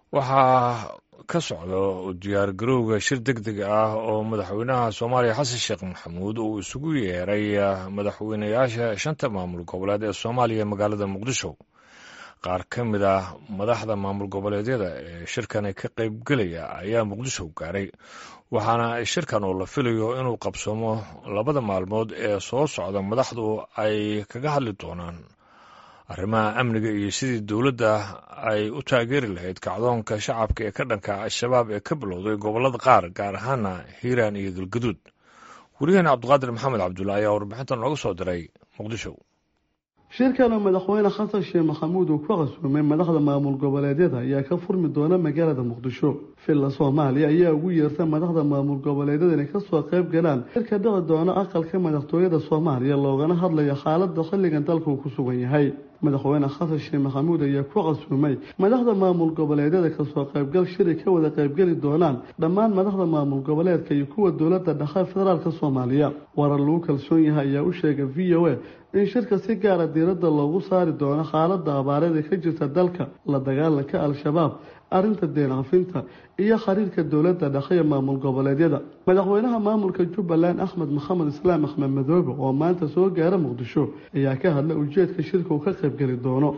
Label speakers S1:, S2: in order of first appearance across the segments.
S1: waxaa ka socda diyaargarowga shir deg deg ah oo madaxweynaha soomaaliya xasan sheekh maxamuud uu isugu yeeray madaxweynayaasha shanta maamul goboleed ee soomaaliya magaalada muqdisho qaar ka mid ah madaxda maamul goboleedyada ee shirkani ka qaybgelaya ayaa muqdisho gaaray waxaana shirkan oo la filayo inuu qabsoomo labada maalmood ee soo socda madaxdu ay kaga hadli doonaan arrimaha amniga iyo sidii dowladda ay u taageeri lahayd kacdoonka shacabka ee ka dhanka al-shabaab ee ka bilowday gobollada qaar gaar ahaana hiiraan iyo galgaduud weriyaheena cabdiqaadir maxamed cabdulla ayaa warbixintan nooga soo diray muqdisho
S2: shirkan oo madaxweyne xasan sheekh maxamuud uu ku casuumay madaxda maamul goboleedyada ayaa ka furmi doona magaalada muqdisho villa soomaaliya ayaa ugu yeertay madaxda maamul goboleedyada inay kasoo qayb galaan shirka dhici doona aqalka madaxtooyada soomaaliya loogana hadlayo xaalada xilligan dalka uu ku sugan yahay madaxweyne xasan sheekh maxamuud ayaa ku casuumay madaxda maamul goboleedyada kasoo qaybgal shiri ka wada qaybgeli doonaan dhammaan madaxda maamul goboleedka iyo kuwa dowladda dhexe federaalka soomaaliya warar lagu kalsoon yahay ayaa u sheegay v o a in shirka si gaara diiradda loogu saari doono xaalada abaareed ee ka jirta dalka la dagaalanka al-shabaab arrinta deencafinta iyo xiriirka dowladda dhexe ee maamul goboleedyada madaxweynaha maamulka jubbaland axmed maxamed islaam axmed madoobe oo maanta soo gaara muqdisho ayaa ka hadlay ujeedka shirka uu ka qaybgeli doono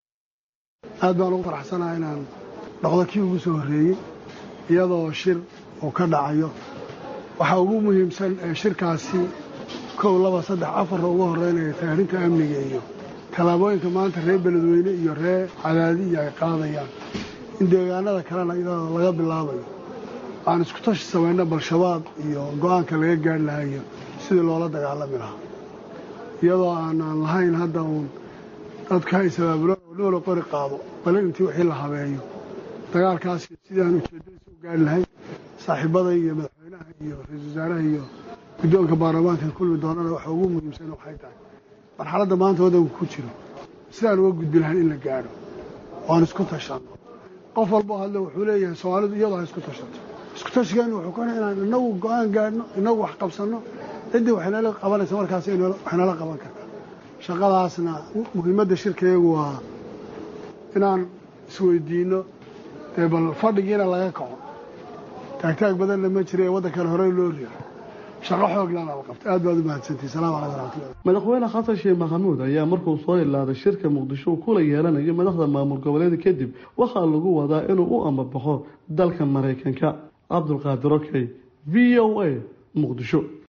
S3: aad baan ugu faraxsanaha inaan dhaqdo kii ugu soo horreeyey iyadoo shir uu ka dhacayo waxaa ugu muhiimsan ee shirkaasi kow laba saddex afarna ugu horeynaya taarinta amniga iyo tallaabooyinka maanta reer beledweyne iyo reer cadaadiya ay qaadayaan in deegaanada kalena iyadoo laga bilaabayo aan isku tashi samayno bal-shabaab iyo go-aanka laga gaari lahayo sidii loola dagaalami lahaa iyadoo aanaan lahayn hadda uun dadka haysabaabulo oo noola qori qaado bale intii wixii la habeeyo dagaalkaas sidii aan ujeedadiisa u gaari lahayn saaxiibada iyo madaxweynaha iyo ra-iisul wasaaraha iyo guddoonka baarlamaanka kulmi doonana waxa ugu muhiimsan waxay tahay marxaladda maanta waddanku ku jiro sidaan uga gudbi lahayn in la gaadho oan isku tashanno qof walboo hadle wuxuu leeyahay soomaalidu iyadoo ha isku tashato isku tashigeenu wuxuu kena inaan inagu go-aan gaadhno inagu wax qabsanno ciddii waxaynala qabanaysa markaas waxaynala qaban kartaa shaqadaasna muhiimadda shirkayagu waa inaan isweydiinno dee bal fadhigiina laga kaco taagtaag badanna ma jira ee waddankale horey loo riixo shaqo xooglaana la qabta aad baad u mahadsantihi salamu calaykum waraxmatullah
S2: madaxweyne xasan sheekh maxamuud ayaa markuu soo ilaaday shirka muqdisho uu kula yeelanayo madaxda maamul goboleeda kadib waxaa lagu wadaa inuu u amabaxo dalka maraykanka cabdulqaadir okey v o a muqdisho